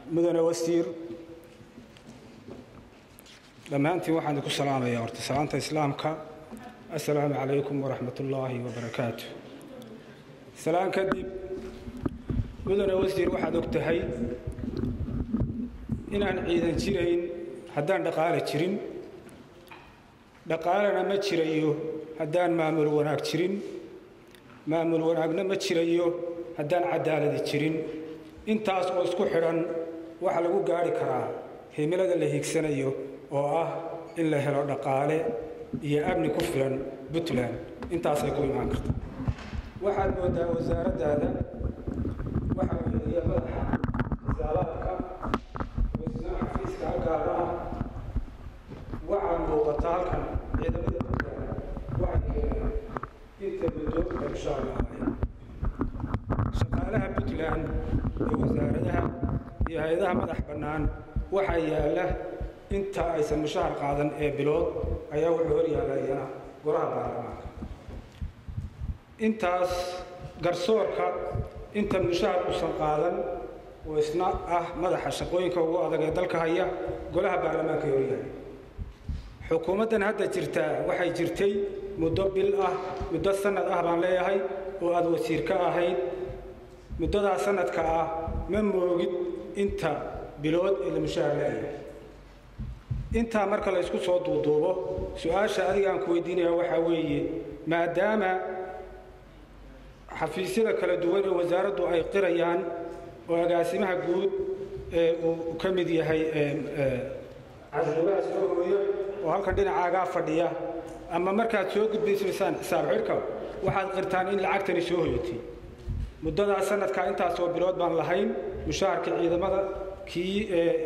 mudane wasiir dhammaantiin waxaan idinku salaamayaa horta salaanta islaamka assalaamu calaykum waraxmat ullaahi wabarakaatu salaan kadib mudane wasiir waxaad og tahay inaan ciidan jirayn haddaan dhaqaale jirin dhaqaalena ma jirayo haddaan maamul wanaag jirin maamul wanaagna ma jirayo haddaan cadaaladi jirin intaas oo isku xidhan waxa lagu gaari karaa himilada la hiigsanayo oo ah in la helo dhaqaale iyo amni ku filan puntland intaasay ku imaan karta waxaad moodaa wasaaraddaada waxa weeye madaxa xisaabaadka wasnaa xafiiska gaaraha waxaa muuqata halkan ciidamada puntland waxay keeneen inta muddo insha allah shaqaalaha puntland iyo wasaaradaha iyo hay-adaha madax bannaan waxaa yaalla inta aysan mushahar qaadan ee bilood ayaa wuxuu hor yaalayana golaha baarlamaanka intaas garsoorka inta mushahar uusan qaadan oo isna ah madaxa shaqooyinka ugu adag ee dalka haya golaha baarlamaanka hor yaala xukuumaddan hadda jirtaa waxay jirtay muddo bil ah muddo sanad ah baan leeyahay oo aada wasiir ka ahayd muddadaa sanadka ah ma moogid inta bilood ee la mushahar leeyahay intaa marka la ysku soo duuduubo su-aasha adigaan ku weydiinaya waxaa weeye maadaama xafiisyada kala duwan ee wasaaraddu ay qirayaan oo agaasimaha guud ee uu ka mid yahay cashuuraha soo hooyo oo halkan dhinacaagaa fadhiya ama markaad soo gudbaysaysaan xisaab xidhka waxaad qirtaan in lacagtani soo hoyatay muddadaa sanadkaa intaasoo bilood baan lahayn mushaharka ciidamada kii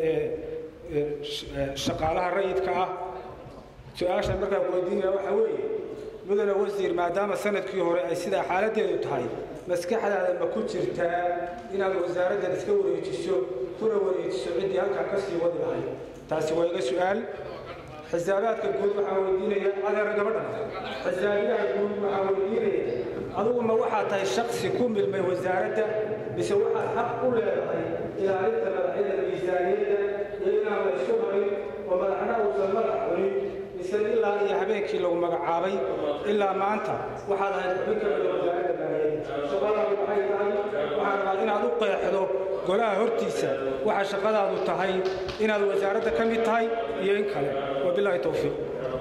shaqaalaha rayidka ah su-aashan markaan ku weydiinaya waxaa weeye mudane wasiir maadaama sanadkii hore ay sidaa xaaladdeedu tahay maskaxdaada ma ku jirtaa inaad wasaaraddan iska wareejiso kuna wareejiso ciddii halkaa ka sii wadi lahayd taasi waa iga su-aal xisaabaadka guud waxaa weydiinaya adeera gabadha xisaabiyaha guud waxaa weydiinaya adugu ma waxaad tahay shaksi ku milmay wasaaradda mise waxaad xaq u leedahay ilaalinta madaxyada miisaaniyadda iyo inaan la isku harin oo madaxna uusan madax cunin mise ilaa iyo habeenkii lagu magacaabay ilaa maanta waxaad ahayd xubin ka mida wasaaradda maaliyadda shaqadaadu maxay tahay waxaan rabaa inaad u qeexdo golaha hortiisa waxa shaqadaadu tahay inaad wasaaradda ka mid tahay iyo in kale wabilaahi towfiiq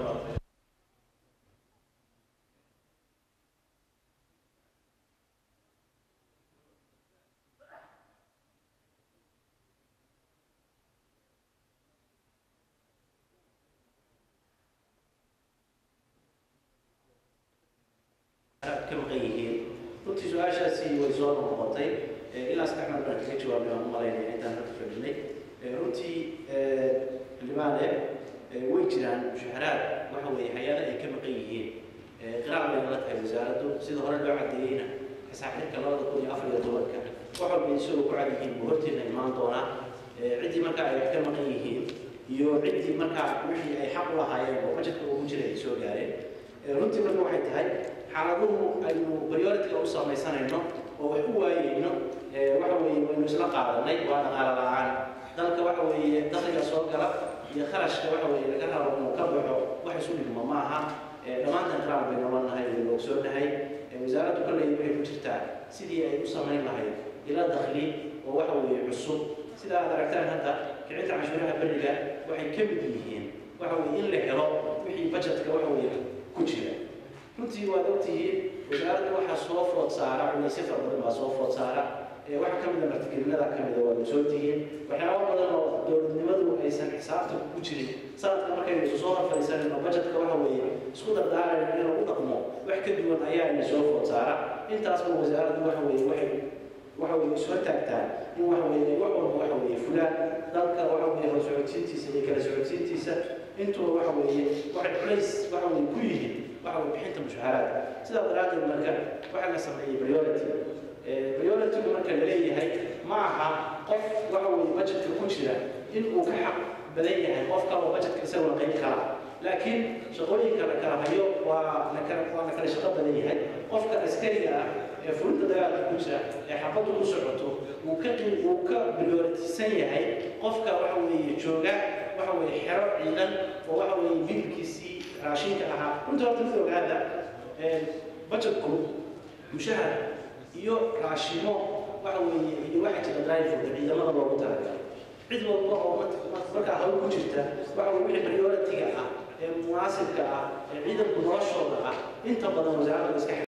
ka maqan yihiin runtii su-aashaasi way soo noqotay ilaa saddex mar baan kaga jawaabay waan u malaynaya intaan halka fadhinay runtii libaane way jiraan mushaharaad waxa weeye hay-ada ay ka maqan yihiin qiraar bay nala tahay wasaaraddu sida hore loo cadeeyeyna xisaabxirka labada kun iyo afar iyo tobanka wax walba isagoo ku cad yihiin buu horteena imaan doonaa ciddii markaa ay wax ka maqan yihiin iyo ciddii markaa wixii ay xaq u lahaayeen oo bajetka ugu jira ay soo gaareen runtii marka waxay tahay xaaladuhu aynu priority-ga u samaysanayno oo wax u waayeyno waxa weeye waynu isla qaadanay waa dhaqaale la-aan dalka waxa weeye dakhliga soo gala iyo kharashka waxa weeye laga rabo inuu ka baxo wax isu dhigmo ma aha dhammaantan qiraar bay nolan nahay waynu ogsoonahay wasaaraddu kolley waxay ku jirtaa sidii ay u samayn lahayd ila dakhli oo waxa weeye cusub sida aad aragtaan hadda kicinta cashuuraha beriga waxay ka mid yihiin waxa weeye in la helo wixii budgetka waxa weeye ku jira runtii waad ogtihiin wasaaradda waxaa soo food saara culaysyo fara badan baa soo food saara waxa ka mida martigelinada ka mida waad ogsoontihiin waxyaaba badan oo dowladnimadu aysan xisaabta ku jirin sanadka markaynu isu soo horfadhiisanin oo bajetka waxa weeye isku dardaarayno in lagu dhaqmo wax ka duwan ayaa ina soo food saara intaasba wasaaraddu waxa weeye waxay waxa weeye isu hortaagtaa in waxa weeye wax walba waxa weeye fulaan dalka waxa weeye hor socodsiintiisa iyo kala socodsiintiisa intuba waxa weeye waxay culays waxa weeye ku yihiin waxa weeye bixinta mushaharaadka sidaa daraaddeed marka waxaa la sameeyey priority priority-gu marka la leeyahay ma aha qof waxa weeye budgetka ku jira in uu ka xaq badan yahay qof kale oo budgetka isagoo qayb kala laakiin shaqooyinka la kala hayo waa la kala waa la kala shaqo badan yahay qofka askariga ah ee fulinta dagaalka ku jira ee xabaddu ku socoto uu ka uu ka prioritisan yahay qofka waxa weeye jooga waxa weeye xero ciidan oo waxa weeye midabkiisii raashinka ahaa runtii horta mid ogaada budgetku mushahar iyo raashimo waxa weeye iyo waxa jira drive ciidamada loogu talagalay cid walba oo markaa hawl ku jirta waxa weye wixii priority-ga ah ee munaasibka ah ee ciidanku noloshooda ah inta badan wasaaradda iska